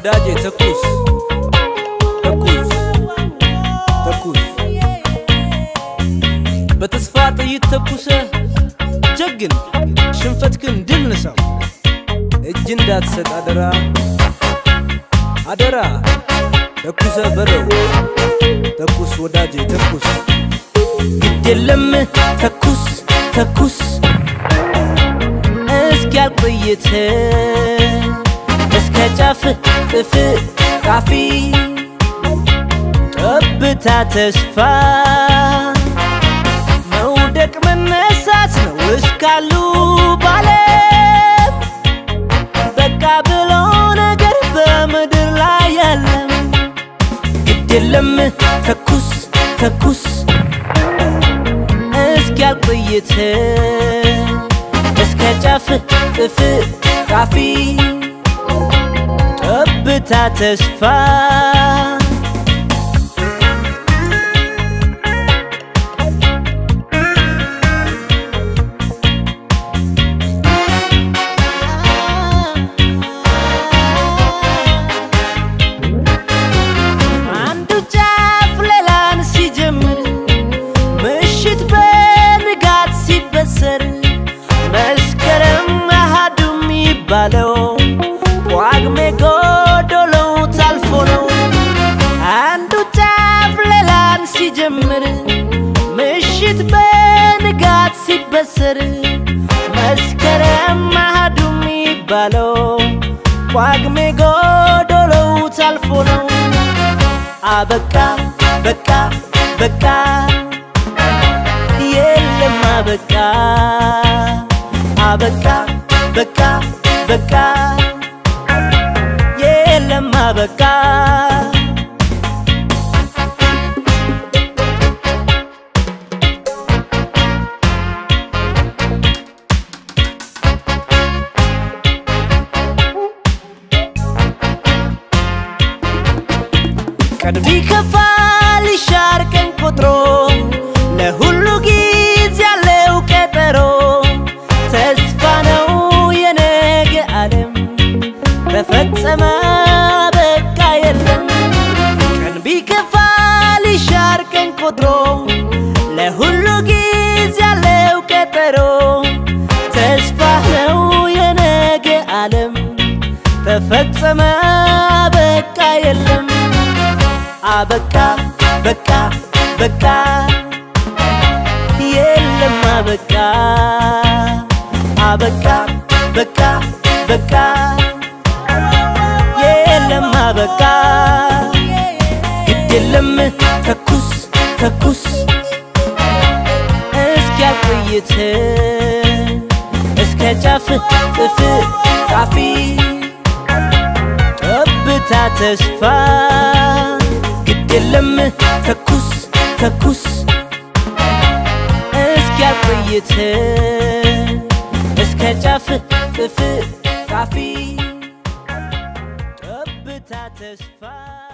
ወዳጄ ተኩስ ተኩስ ተኩስ በተስፋ ጥይት ተኩሰ ጀግን ሽንፈትክን ድል ንሳው እጅ እንዳትሰጥ አደራ አደራ ተኩሰ በለው ተኩስ ወዳጄ ተኩስ ግድ የለም ተኩስ ተኩስ እስኪያልቅ ጥይት እስከ ጫፍ ጥፍ ቃፊ ጠብታ ተስፋ መውደቅ መነሳት ነው እስካሉ ባለም በቃ ብሎ ነገር በምድር ላይ ያለም ግድ የለም ተኩስ ተኩስ እስኪያልቅ ጥይት እስከ ጫፍ ጥፍ ቃፊ ጠብታ ተስፋ አንዱ ጫፍ ሌላን ሲጀምር ምሽት በንጋት ሲበሰር መስከረም አሃዱ የሚባለው ጳጉሜ ጎዶሎው ታልፎ ነው። አንዱ ጫፍ ሌላን ሲጀምር ምሽት በንጋት ሲበሰር መስከረም አሃዱ የሚባለው ጳጉሜ ጎዶሎው ታልፎ ነው። አበቃ በቃ በቃ የለም አበቃ አበቃ በቃ በቃ የለም አበቃ ቀን ቢከፋል ይሻር ቀን ቆጥሮ ለሁሉ ጊዜ ያለው ቀጠሮ ተስፋ ነው የነገ ዓለም ተፈጸመ በቃ የለም ቀን ቢከፋል ይሻር ቀን ቆጥሮ ለሁሉ ጊዜ ያለው ቀጠሮ ተስፋ ነው የነገ ዓለም ተፈጸመ በቃ የለም አበቃ በቃ በቃ የለም አበቃ አበቃ በቃ በቃ የለም አበቃ ግድ የለም ተኩስ ተኩስ እስኪያልቅ ጥይት እስከ ጫፍ ጥፍ ቃፊ ጠብታ ተስፋ ግድ የለም ተኩስ ተኩስ እስኪያልቅ ጥይት እስከ ጫፍ ጥፍ ቃፊ ጠብታ ተስፋ